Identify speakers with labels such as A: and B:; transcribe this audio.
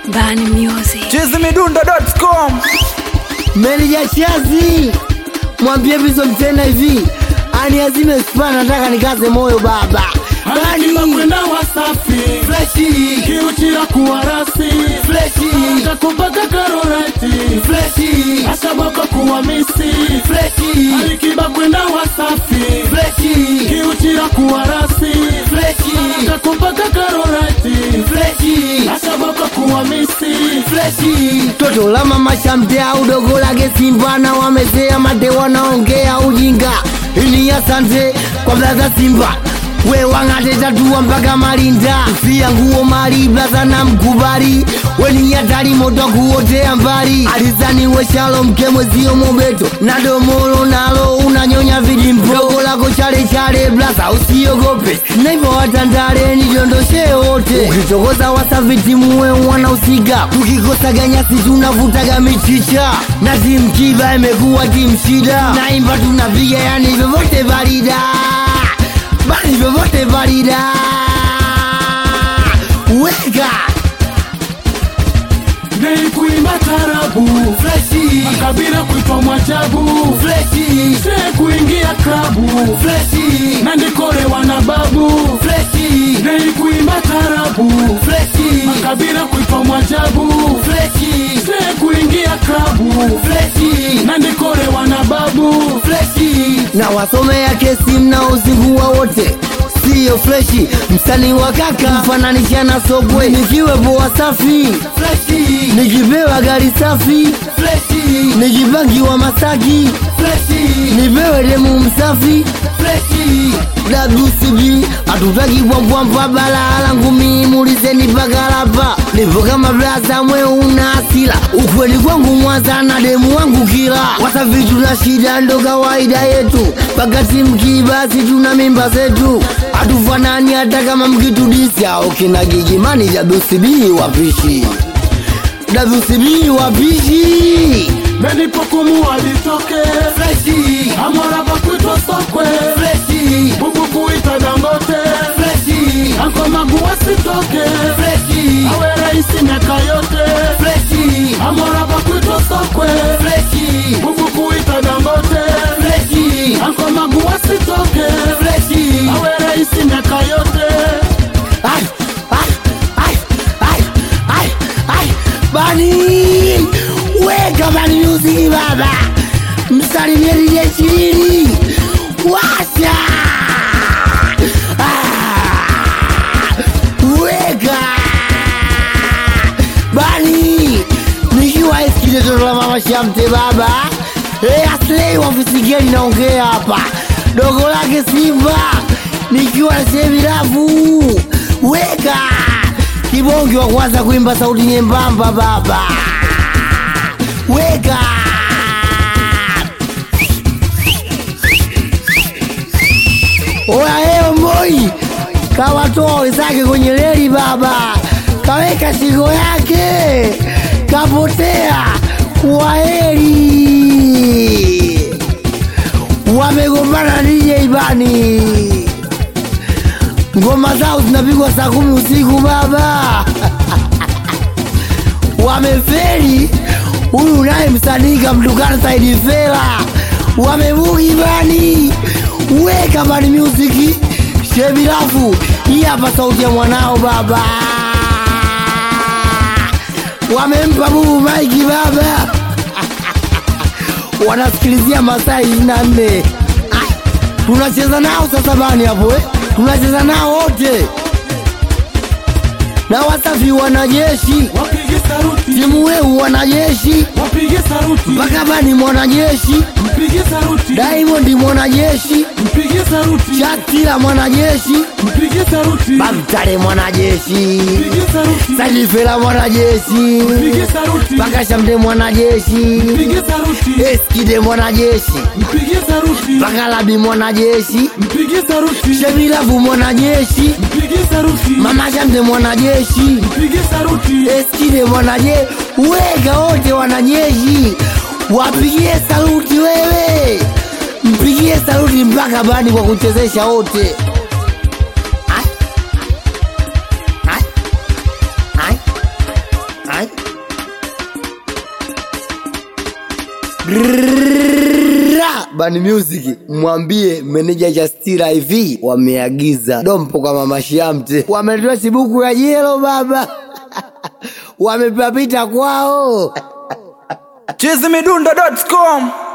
A: Bani Music.
B: chizimidundo.com
C: Meneja Chazi, mwambie Bizo Mtenda hivi aniazime spa, nataka nikaze moyo baba.
D: Alikiba
C: Bani
D: kwenda Wasafi
C: freshi
D: kiuchira kuwa rasi
C: freshi
D: kakupaka karorati
C: freshi
D: ashabaka kuwa misi
C: freshi
D: Alikiba kwenda Wasafi
C: freshi
D: kiuchira kuwa rasi
C: freshi
D: kakupaka karorati
C: freshi
D: ashabaka kuwa misi
C: freshi toto la mama shamtea udogo lake Simba na wamezea mate wanaongea ujinga ini asante kwa blaza Simba we wang'ate tatua mpaka Malinda fia nguo mali blaza na mkubali weni hatari moto kuotea mbali alizani we shalom kemwezio mobeto na domolo nalo unanyonya vidimpo dogo lako chale chale blaza usiogope naivo watandale nidondoshe wote ukitokoza wasavitimuwe wanahusika tukikosa ganyasi tunavutaga michicha na timu kiba imekuwa timu shida naimba tunapiga yani vyovyote valida bali vyovyote valida weka
D: Nei kuimba tarabu
C: freshi
D: kabila kuitwa mwajabu
C: freshi
D: se kuingia klabu
C: freshi
D: na ndikolewa na babu
C: freshi
D: Nei kuimba tarabu
C: freshi
D: kabila kuitwa mwajabu
C: freshi
D: se kuingia klabu
C: freshi
D: na ndikolewa na babu
C: freshi na wasomea kesi mnaozingua wote siyo freshi msanii wa kaka mfananisha na sogwe nikiwepo wasafi freshi nikipewa gari safi freshi nikipangiwa masaki freshi nipewe demu msafi freshi WCB hatutaki bwambwambwa balaa langu mimi mulizeni pakalapa nipo kama blaza mwe una asila ukweli kwangu mwanza na demu wangu kila wasafi tuna shida ndo kawaida yetu pakati mkibasi tuna mimba zetu hatufanani hata kama mkitudisya ukina gigimani WCB wapishi WCB wapishi
D: benipokumu alitoke
C: freshi
D: amwara pakwitwa sokwe
C: freshi
D: bubu kuita dangote
C: freshi
D: ankomagu wasitoke
C: freshi
D: awe raisi miaka yote
C: freshi
D: amwara pakwitwa sokwe
C: freshi
D: bubu kuita dangote
C: freshi
D: ankomagu wasitoke
C: freshi
D: awe raisi miaka yote
C: Ai, ai, ai, ai, ai, ai. Bani weka Bani Music baba, msalimie DJ Chilili washa Ah, weka Bani nikiwa isikile toto la mama Shamte baba Eh, Aslei wa Visigeli naongea hapa, dogo lake Simba nikiwa sehemu rafu weka kibonge wa kwanza kuimba sauti nyembamba baba weka oyaeo moi kawatoa wenzake kwenye reli baba kaweka shingo yake kapotea kwaheri wamegombana DJ Bani ngoma zao zinapigwa saa kumi usiku baba wameferi huyu naye msanii kamtukana Saidi Fela wamebugi Bani weka Bani Music shebirafu hii hapa sauti ya mwanao baba wamempa bubu maiki baba wanasikilizia masaa ishirini na nne tunacheza nao sasa bani hapo eh? tunacheza nao wote na wasafi wanajeshi
D: wapige saruti
C: timu weu wanajeshi
D: wapige saruti
C: mpaka bani mwanajeshi
D: mpige saruti
C: Diamond mwanajeshi
D: mpige saruti
C: Shakira mwanajeshi
D: mpige saruti
C: Bamtare mwanajeshi
D: mpige saruti
C: Sajifela mwanajeshi
D: mpige saruti
C: mpaka Shamte mwanajeshi
D: mpige saruti
C: Eskide mwanajeshi
D: mpige saruti
C: mpaka Labi mwanajeshi
D: mpige saruti
C: Shemilavu mwanajeshi
D: mpige saruti
C: Mama Shamte mwanajeshi
D: mpige saruti
C: Eskide mwanaje weka wote wanajeshi wapigie saluti wewe mpigie saluti mpaka bani kwa kuchezesha wote Ai. Ai. Ai. Ra! Bani Music mwambie meneja Justira hivi wameagiza dompo kwa mama Shamte, wametoa sibuku ya jelo baba wamepapita kwao
B: chizimidundo.com